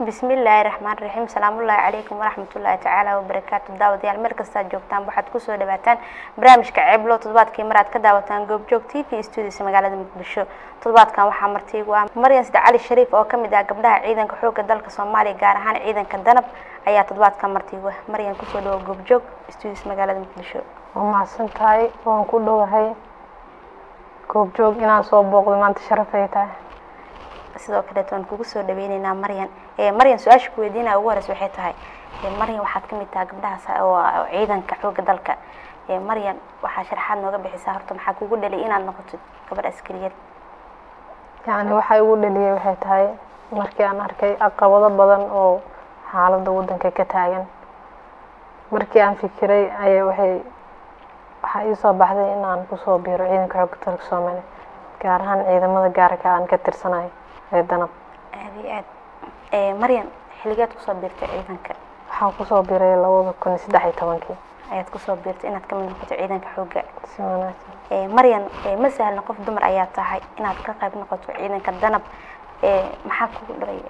bismillaahi raxmaan raxiim salaamullaahi calaykum waraxmatullaahi tacaala wabarakaatu daawadayaal meel kastaad joogtaan waxaad kusoo dhawaataan barnaamijka ceeblo toddobaadkii mar aad ka daawataan goobjoog t v studios magaalada muqdisho toddobaadkan waxaa martiigu ah maryan sida cali shariif oo kamid ah gabdhaha ciidanka xoogga dalka soomaaliya gaar ahaan ciidanka danab ayaa toddobaadkan martiigu ah maryan kusoo dhawo goobjoog studios magaalada muqdisho waa mahadsan tahay waan ku dhowahay goobjoog inaan soo booqdo maanta sharaf ay tahay sidoo kaleeto waan kugu soo dhaweyneynaa maryan maryan su-aasha ku weydiinaya ugu horeysa waxay tahay maryan waxaad kamid tahay gabdhahaas oo ciidanka xoogga dalka maryan waxaa sharaxaad nooga bixisaa horta maxaa kugu dhalay inaad noqotid gabadh askariyad yacni waxaa igu dhaliyay waxay tahay markii aan arkay caqabado badan oo xaaladda waddanka ka taagan markii aan fikiray ayaa waxay waxaa ii soo baxday in aan kusoo biiro ciidanka xoogga dalka soomaaliya gaar ahaan ciidamada gaarka aan ka tirsanayo ee danab aada iyo aad maryan xiligeed kusoo biirtay ciidanka waxaan kusoo biiray labada kun iyo saddex iyo tobankii ayaad kusoo biirtay inaad kamid noqoto ciidanka xoogga si wanaagsan maryan ma sahlan qof dumar ayaa tahay inaad ka qayb noqoto ciidanka danab maxaa kugu dhalay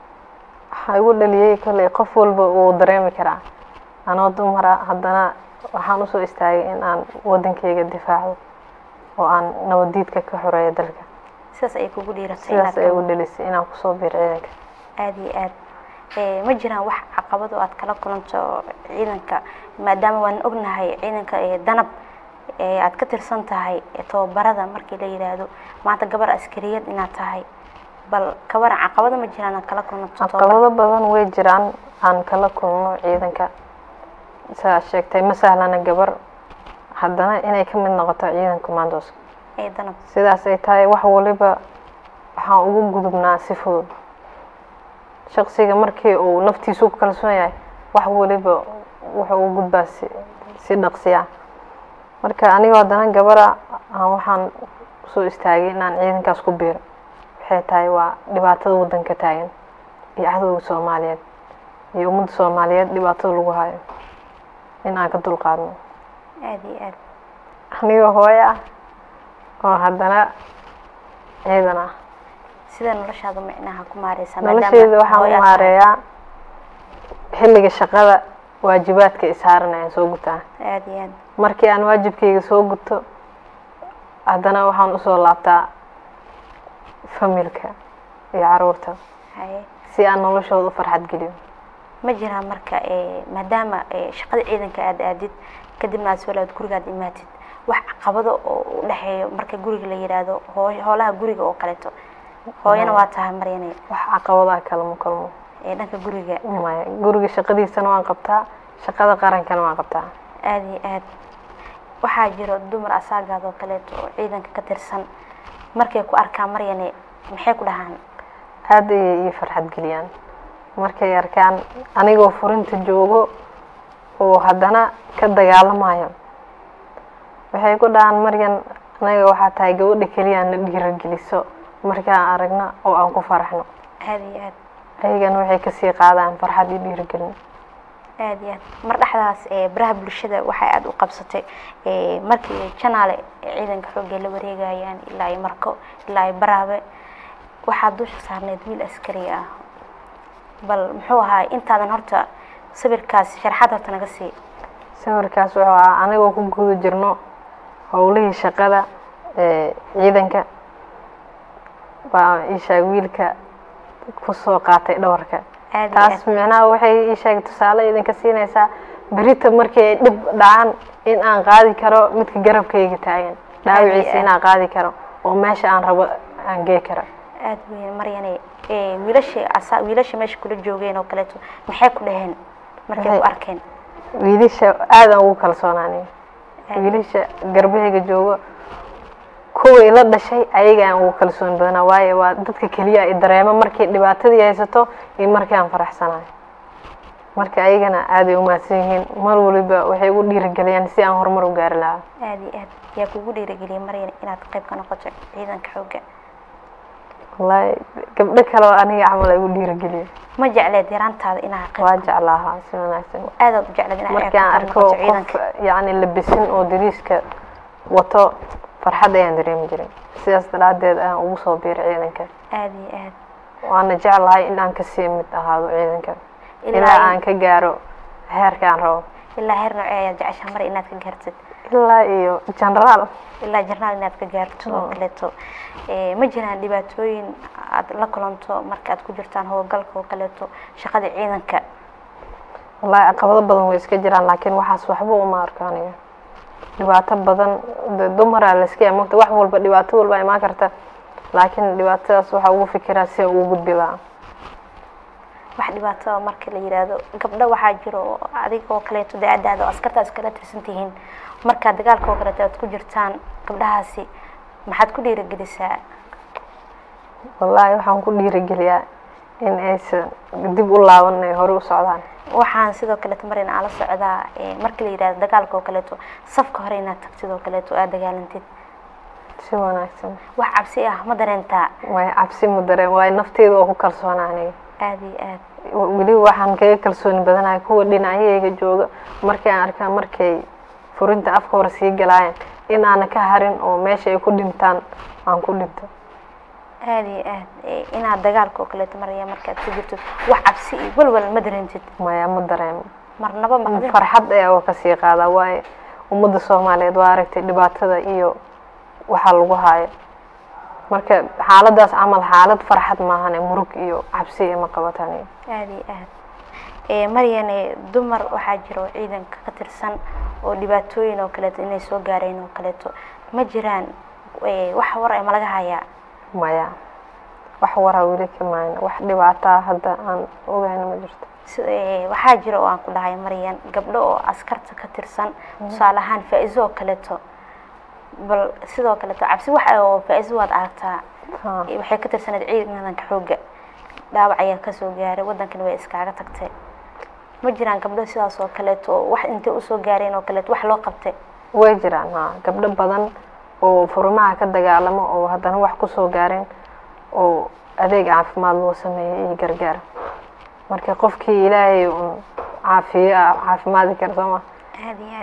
waxaa igu dhaliyey kolley qof walba wuu dareemi karaa anoo dumara haddana waxaan usoo istaagay in aan waddankeyga difaacdo oo aan nabadiidka ka xoreeyo dalka sidaas ayay kugu dhiiratay sidaas ay igu dhalisay inaan kusoo biiro ciidanka aada iyo aad ma jiraan wax caqabad oo aad kala kulanto ciidanka maadaama waan ognahay ciidanka danab aad ka tirsan tahay tababarada markii la yidhaahdo maanta gabar askariyad inaad tahay bal kabaran caqabado ma jiraan aad kala kulanto caqabado badan way jiraan aan kala kulno ciidanka sidaad sheegtay ma sahlana gabar haddana inay ka mid noqoto ciidanka commandos ee danab sidaas ay tahay wax waliba waxaan ugu gudubnaa si fudud shaqsiga markii uu naftiisu ku kalsoon yahay wax waliba wuxuu u gudbaa si si dhaqsiya marka anigoo haddana gabara aan waxaan usoo istaagay inaan ciidankaas ku biiro waxay tahay waa dhibaatada waddanka taagan iyo cadowga soomaaliyeed iyo ummadda soomaaliyeed dhibaatada lagu hayo in aan ka dulqaadno aada iyo aad anigoo hooyo ah oo haddana ciidan ah sida noloshaada micnaha ku maareysaa nolosheeda waxaan u maareeyaa xilliga shaqada waajibaadka isaaran ayaan soo gutaa aada iyo aad markii aan waajibkeyga soo guto haddana waxaan usoo laabtaa familka iyo caruurta haye si aan noloshooda u farxad geliyo ma jiraan marka maadaama shaqada ciidanka aada aadid kadibna aad soo laabad gurigaad imaatid wax caqabado oo u dhexeeyo marka guriga la yidhaahdo hoo hoolaha guriga oo kaleeto hooyana waa tahay maryane wax caqabadaha kalama kulmo ee dhanka guriga maya guriga shaqadiisana waan qabtaa shaqada qarankana waan qabtaa aada iyo aad waxaa jiro dumar asaagaad oo kaleeto oo ciidanka ka tirsan markay ku arkaan maryane maxay ku dhahaan aada ayay ii farxad geliyaan markay arkaan anigoo furinta joogo oo haddana ka dagaalamayo waxay ku dhahaan maryan anaga waxaa tahay gabadha keliya na dhiirageliso markaan aragna oo aan ku faraxno aada iyo aad ayagana waxay kasii qaadaan farxad iyo dhiiragelin aada iyo aad mar dhexdaas baraha bulshada waxay aada u qabsatay markii janaale ciidanka xoogga la wareegayaan ilaa ay marko ilaa ay baraabe waxaa dusha saarneyd wiil askari ah bal muxuu ahaa intaadan horta sawirkaas sharaxaad horta naga sii sawirkaas wuxuu ahaa anigoo ku guda jirno howlihii shaqada ee ciidanka baa ishaag wiilka kusoo qaatay dhawarka aada iyo taas micnaha waxay ishaag tusaale idinka siinaysaa berita markii ay dhib dhacaan in aan qaadi karo midka garabkayga taagan dhaawiciisa inaan qaadi karo oo meesha aan rabo aan gee karo aada weyn maryane wiilasha asa wiilasha meesha kula joogeen oo kaleeto maxay ku dhaheen markay ku Waxay- arkeen wiilasha aadaan ugu kalsoonaanay wiilasha garbahayga joogo kuwii la dhashay ayaga aan ugu kalsoon badanaa waayo waa dadka keliya i dareemo markii dhibaatadii haysato iyo markii aan faraxsanayo marka ayagana aaday u mahadsan yihiin mar waliba waxay ugu dhiirigeliyaan si aan horumar u gaari lahaa aada iyo aad yaa kugu dhiirageliyay maryane inaad qayb ka noqoto ciidanka xoogga wallaahi gabdho kale oo aniga camal ay ugu dhiirigeliya ma jecleed yaraantaada inaad qayb waa jeclaahaa si wanaagsan aadaad u jecleed inaad markii aan qayb ka arko noqoto qof ciidanka yacni labisin oo dariiska wato farxad ayaan dareemi jiray sidaas daraaddeed ayaan ugu soo biiray ciidanka aada iyo aad waana jeclahay in aan kasii mid ahaado ciidanka ilaa ilaa aan ka gaaro heerka aan rabo ilaa heer noocee ayaad jeceshaa mar inaad ka gaartid ilaa iyo generaal ilaa jarnaal inaad ka gaarto oo kaleeto Eh, ma jiraan dhibaatooyin aad la kulanto marka aad ku jirtaan howlgalka oo kaleeto shaqada ciidanka wallaahi caqabado badan way iska jiraan laakiin waxaas waxba uma arko aniga dhibaato badan de dumaraa layska yaa mogta wax walba dhibaato walba imaan karta laakiin dhibaatadaas waxaa ugu fikiraa si ugu gudbi lahaa wax dhibaato ah marka la yiraahdo gabdho waxaa jiro oo adiga oo kaleeto da-adaada oo askarta iskala tirsan tihiin markaad dagaalka oo kaleeto aad ku jirtaan gabdhahaasi maxaad ku dhiirigelisaa wallaahi waxaan ku dhiirigeliyaa in aysan dib u laaban ay hore u socdaan waxaan sidoo kaleeto mar in aan la socdaa eh, marka la yidhahdo dagaalka oo kaleeto safka hore inaad tagtid oo kaleeto aad dagaalantid si wanaagsan wax cabsi ah ma dareentaa waay cabsi ma dareen waayo nafteeda oo ku kalsoona aniga aada iyo aad weliba waxaan kaga kalsooni badanahay kuwa dhinacyahayga jooga markay aan arkaa markay furinta afka hore sii galaayeen in aana ka harin oo meesha ay ku dhintaan aan ku dhinto aada iyo aad Eh, inaad dagaalka oo kaleeto maraya markaad ku jirtid wax cabsi iyo walwal ma dareentid maya ma dareemo marnaba maqdin farxad ayaa waa kasii qaadaa waayo ummadda soomaaliyeed waa aragtay dhibaatada iyo waxaa lagu haayo marka xaaladaas camal xaalad farxad maahane murug iyo cabsi ima qabataan aada iyo aad Eh, maryane dumar waxaa jira oo ciidanka ka tirsan oo dhibaatooyin oo kaleeto inay soo gaareen oo kaleeto ma jiraan eh, wax war eh ma laga hayaa maya wax waraa weli ka maayna wax dhibaataa hadda aan ogayna ma jirto Si- eh, waxaa jira oo aan ku dhahay maryan gabdho oo askarta ka tirsan tusaale ahaan faa-iso oo kaleeto bal sidoo kaleeto cabsi wax ah oo faa-iso waad aragtaa Ha. Eh, waxay ka tirsaneed ciidanka xoogga dhaawac ayaa kasoo gaaray waddankana way iskaaga tagtay ma jiraan gabdho sidaas oo kaleeto oo wax intay usoo gaareen oo kaleeto wax loo qabtay way jiraan ha gabdho badan oo furimaha ka dagaalamo oo haddana wax kusoo gaareen oo adeeg caafimaad loo sameeyey iyo gargaar marka qofkii ilaahay un caafiyo ah caafimaadi kara soo ma aada iyo aad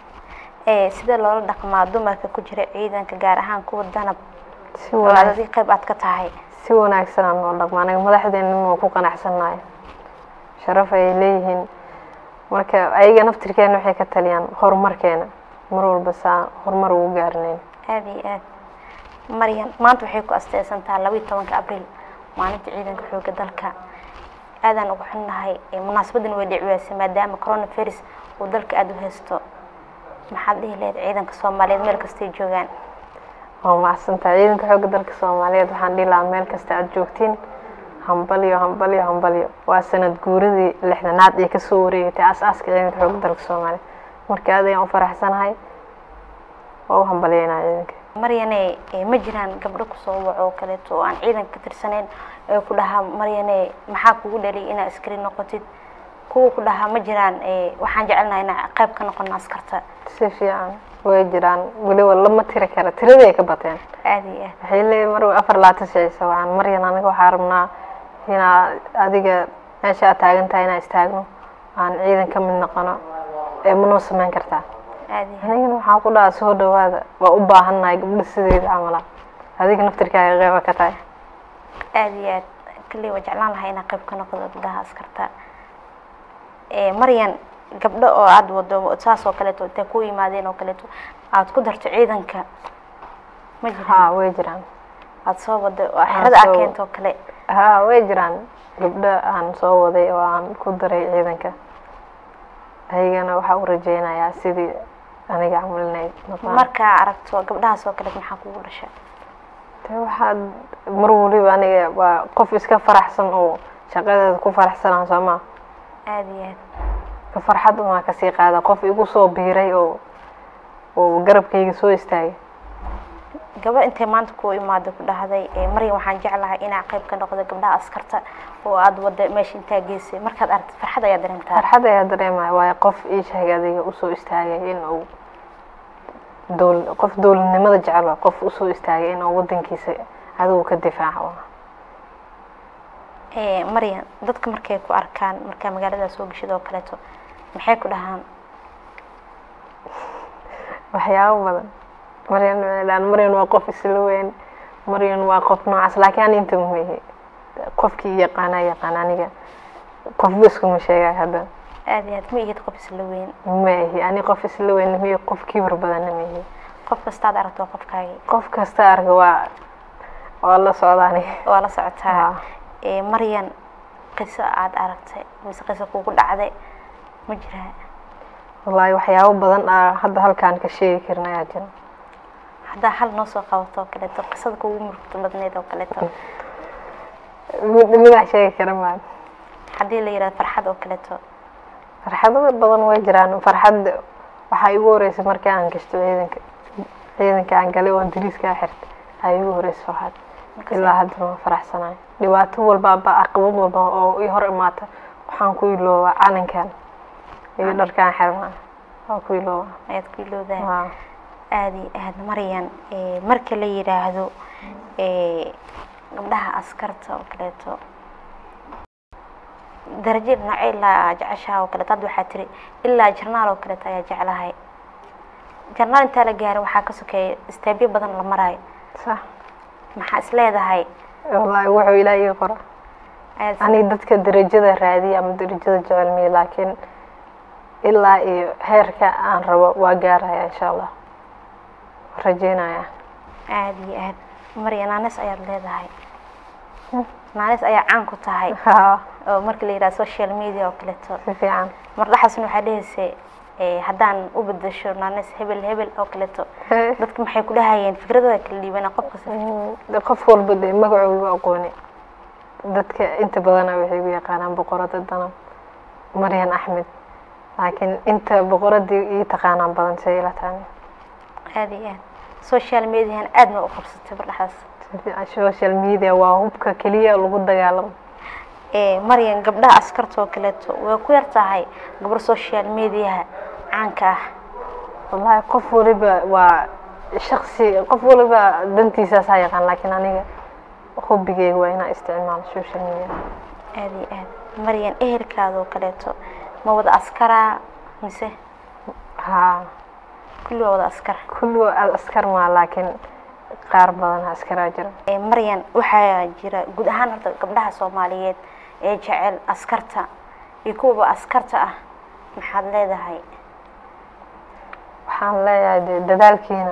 Eh, sida loola dhaqmaa dumarka ku jira ciidanka gaar ahaan kuwa danab si oo wanaag adadii qayb aad ka tahay si wanaagsan aan noo dhaqmo anaga madaxdeena waa ku qanacsannahay sharaf ay leeyihiin marka ayaga naftirkeena waxay ka taliyaan horumarkeena mar walba saa horumar ugu gaarinayn aada iyo aad maryan maanta waxay ku asteysantaha laba iyo tobanka abriil maalinta ciidanka xoogga dalka aadaan ugu xunnahay Eh, munaasabadan way dhiciweysay maadaama coronavirus uu dalka aada u haysto maxaad dhihi lahayd ciidanka soomaaliyeed meel kastay joogaan waa macsantahay ciidanka xoogga dalka soomaaliyeed waxaan dhihi lahaa meel kasta aad joogtiin hambalyo hambalyo hambalyo waa sanad guuradii lixdanaad ee kasoo wareegatay aas-aaska ciidanka xoogga dalka soomaaliyeed marka aad ayaan u faraxsanahay waa u hambalyeynaa ciidanka maryane eh, ma jiraan gabdho kusoo waco oo kaleeto oo aan ciidanka ka tirsaneyn ee ku dhahaa maryane maxaa kugu dhaliyay inaad askari noqotid kuwa ku dhahaa ma jiraan eh, waxaan jecelnahay inaan qayb ka noqono askarta si fiican way jiraan weliba lama tiri kara tiradii ay ka bateen aada iyo aad waxay leeyihin mar afar laatan shaysa waxaan maryan aniga waxaa rabnaa inaa adiga meesha aad taagan tahay inaan istaagno aan ciidan ka mid noqono ee manoo samayn kartaa aada iyo aad anigana waxaan ku dhahaa soo dhawaada waa u baahannahay gabdho sideeda camala adiga naftirkaaga qeyba ka tahay aada iyo aad kalley waa jeclaan lahaa inaan qayb ka noqdo gabdhaha askarta Eh, maryan gabdho oo aada wado saas oo kaleeto intay ku yimaadeen oo kaleeto aada ku darto ciidanka ma jiraan haa way jiraan aada soo wado oo xerada soo- aad keento oo kale haa way jiraan gabdho aan soo waday oo aan ku daray ciidanka ayagana waxaa u rajeynayaa sidii aniga camal inay noqdaan markaa aragto gabdhahaas oo kale maxaa kugu dhasha de waxaad mar waliba aniga waa qof iska faraxsan oo shaqadeeda ku faraxsanaa soo maa aada iyo aad ka farxad umaa kasii qaada qof igu soo biiray oo oo garabkayga soo istaagay gabadh intay maanta ku imaado ku dhahday eh, maryan waxaan jeclahay inaa qayb ka noqdo gabdhaha askarta oo aada wada meesha intaa geysay markaad aragtid farxad ayaa dareemtaa farxad ayaa dareemaya waayo qof ii sheegay adiga usoo istaagay in uu dowl qof dowladnimada jecel waa qof usoo istaagay in uu wadankiisa cadow ka difaaco Eh, maryan dadka markay ku arkaan markaa magaalada soo geshid oo kaleeto maxay ku dhahaan waxyaabo badan maryan waxay dhahaan maryan waa qof isla weyn maryan waa qof noocaas laakiin ani inta muhihi qofkii yaqaanaa yaqaan aniga qofba iskuma sheegay hadda aada iyo aad ma ihid qof isla weyn ma ihi ani qof isla weyn miyo qof kibar badanna ma ihi qof kastaad aragto waa qofkaagii qof kasta arka waa waa la socdaani waa la socotaa Ah. ee maryan qiso aad aragtay mise qiso kugu dhacday ma jiraa wallaahi waxyaabo badan aa hadda halkaan ka sheegi karin ayaa jira haddaa hal noo soo qabato oo kaleeto qisada kugu murugta badneyd oo kaleeto mid midaa sheegi kara maa haddii la yidhahdo farxad oo kaleeto farxado badan way jiraan farxad waxaa igu horeysay markii aan gashto ciidanka ciidanka aan galay oo aan dariiskaa xirtay ayaa igu horeysay farxad Markaas ilaa haddana waan faraxsanahay dhibaato walba aba caqabad walba oo i hor imaata waxaan ku iloobaa calankan iyo dharkaan xirnaa waan ku iloobaa ayaad ku ilowdaa Waa. aada iyo aad maryan ee, marka la yidhaahdo ee, gabdhaha askarta oo kaleeto darajo dhinacyo ilaa jeceshaha oo kaleeto hadda waxaa tiri ilaa jarnaal oo kaleeto ayaa jeclahay jarnaal intaa la gaaro waxaa ka sokeeya istaabyo badan la maraayo sax maxaa is leedahay wallaahi wuxuu ilaa ii qora ayaad aniga dadka darajada raadiya ama darajada jecel miya laakiin ilaa iyo heerka aan rabo waa gaaraya insha allah rajeynaya aada iyo aad marya naanis ayaad leedahay naanis ayaa caan ku tahay haa oo marka la yidhahdo social media oo kaleeto si fiican mardhaxaasna waxaa dhehaysay ee, haddaan u bedesho naanis hebel hebel oo kaleeto dadka maxay ku dhahayeen fikradada kala dhiibana qof kasta De qof walba dee magacooda aqooni dadka inta badana waxay u yaqaanaan boqorada danab maryan axmed laakiin inta boqoradii ii taqaanaan badan say ila tahay aada iyo aad social mediahan aadna u qabsatay mardhaxaas Si fiican. social media waa hubka keliya lagu dagaalamo ee maryan gabdhaha askarta oo kaleeto way ku yar tahay gabar social mediaha caanka ah wallaahi qof waliba waa shaksi qof waliba dantiisaas ha yaqaan laakiin aniga hobigeyga waa inaan isticmaalo social media aada iyo aad maryan ehelkaada oo kaleeto ma wada askaraa mise haa kulli waa wada askar kulli waa askar maa laakiin qaar badan askaraa jira ee maryan waxaa jira guud ahaan horta gabdhaha soomaaliyeed ee jecel askarta iyo kuwaba askarta ah maxaad leedahay waxaan leeyahay dee dadaalkiina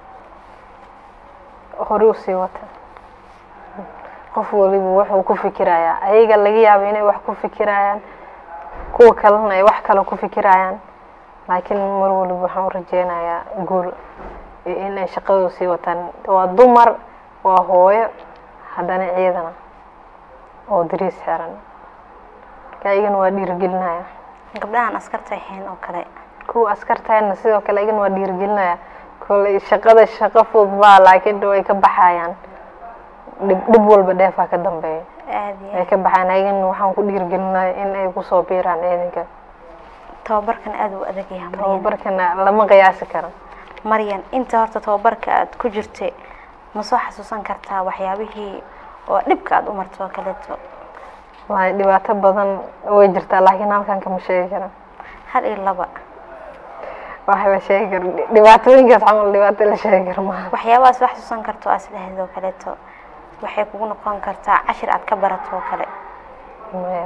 hore usii wata qof waliba wuxuu ku fikirayaa ayaga laga yaabo inay wax ku fikirayaan kuwa kalena ay wax kale ku fikirayaan laakiin mar waliba waxaan u rajeynayaa guul iyo inay shaqadooda sii wataan waa dumar waa hooyo haddana ciidana oo dariis xeran marka ayagana waa dhiirigelinaya gabdhahan askarta ahayn oo kale kuwa askartayna sidoo kale ayagana waa dhiirigelinaya koley shaqada shaqo fudud baa laakiin way ka baxayaan dhib dhib walba dheefaa ka dambeeya aada iyo way aad ka baxayaan ayagana waxaan ku dhiirigelinaya in ay kusoo biiraan ciidanka tababarkan aada u adag yahay maryan tababarkana lama qiyaasi karo maryan inta horta tababarka aad ku jirtay ma soo xasuusan kartaa waxyaabihii oo dhibka aada u martay oo kaleeto wallahi dhibaato badan way jirtaa laakiin halkan kama sheegi karo hal iyo laba wax la sheegi karo dhibaatooyinkaas camal dhibaato la sheegi karo maaha waxyaabahaas soo xasuusan karto oo aslahayd oo kaleeto waxay kugu noqon kartaa cashir aad ka barato oo kale maya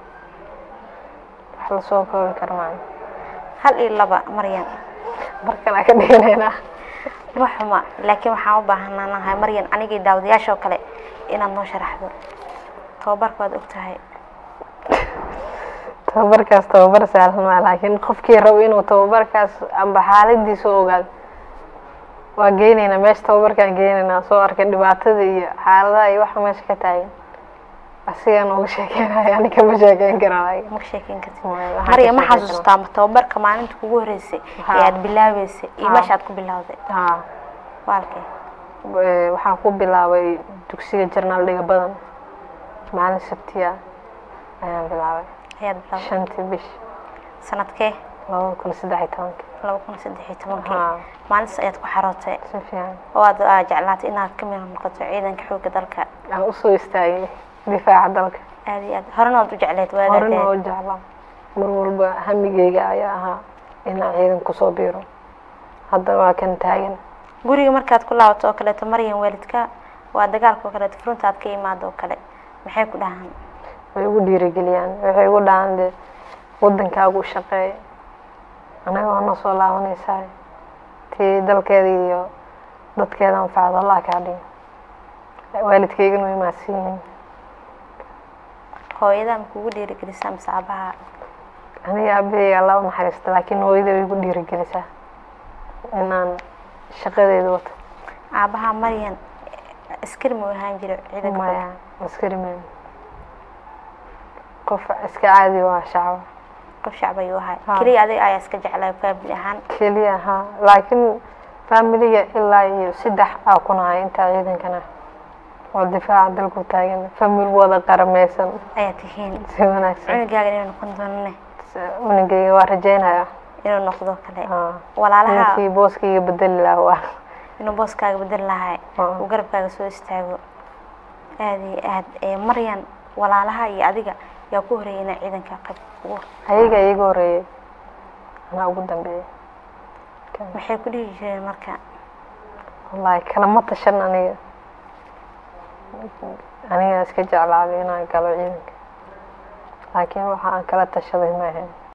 wax lasoo koobi karo maaha hal iyo laba maryan markan aan ka dhiganaynaa ma xuma laakiin waxaan u baahanaanahay maryan anigii daawadayaasha oo kale inaad noo sharaxdo tababarka waad og tahay tababarkaas tababar sahlan maa laakiin qofkii rabo inuu tababarkaas amba xaaladiisa u ogaado waa geyneynaa meesha tababarkaan geyneynaa soo arkay dhibaatada iyo xaaladaha iyo waxa meesha ka taagan asigaan uga sheekeynaya ani kama sheekeyn karaa ma ka sheekeyn kartid Maya, waxaan ka maryan ma sheekeyn xasuustaa ma tababarka maalinta kugu horeysay Ha. ee aad bilaabeysay iyo Ha. meesha aad ku bilowday haa waalkay Eh, waxaan ku bilaabay dugsiga jarnaal dhiga badan maalin sabtiya ayaan bilaabay ayaad bilowday shantii bish sanadkee labada kun saddex iyo tobanka laba kun saddex iyo tobankii haa maalintaas ayaad ku xarootay si fiican oo aad aa jeclaatay inaad ka mid noqoto ciidanka xoogga dalka aan usoo istaagay difaaca dalka aada iyo aad horena waad u jecleed horena waagaadee oo jeclaa mar walba hamigeyga ayaa ahaa inaan ciidan kusoo biiro hadda waa kan taagan guriga markaad ku laabato oo kaleeto maryan waalidka waa dagaalka oo kaleeto furunta aad ka imaado oo kale maxay ku dhahaan way igu dhiirigeliyaan waxay igu dhahaan de wadankaagu u shaqeey anaga waa noo soo laabanaysaa tii dalkeeda iyo dadkeeda anfacdo allah kaa dhigi waalidkaygana way mahadsan yihiin hooyadaa ma kugu dhiirigelisaa mise aabaha aniga aabaheyga alla u naxariista laakiin hooyada way igu dhiirigelisaa inaan shaqadeeda wato aabaha maryan askari ma u ahaan jiro ciidanka maya askari maan qof iska caadi waa shacba qof shacab ayuu ahay Ha. keliya adiga ayaa iska jeclaa faamili ahaan keliya ha laakiin faamiliga ilaa iyo saddex aa ku nahay intaa ciidankana oo difaaca dalku taagan famil wada qarameysan ayaa tihiin si wanaagsan cunugaaga inuu noqon doonane unigayga waa rajeynaya inuu noqdo kale Ah, walaalaha ninkii booskayga bedeli lahaa waa inuu booskaaga bedel lahay Ah. uu garabkaaga soo istaago aad iyo aad ee maryan walaalaha iyo adiga yaa ku horeeyay inaa ciidanka qayb ugu ayaga iyaga horeeyay anaa ugu dambeeyay maxay ku dhihi jireen marka wallaahi kalama tashan aniga aniga iska jeclaaday inaan galo ciidanka laakiin waxa aan kala tashaday ma ahayn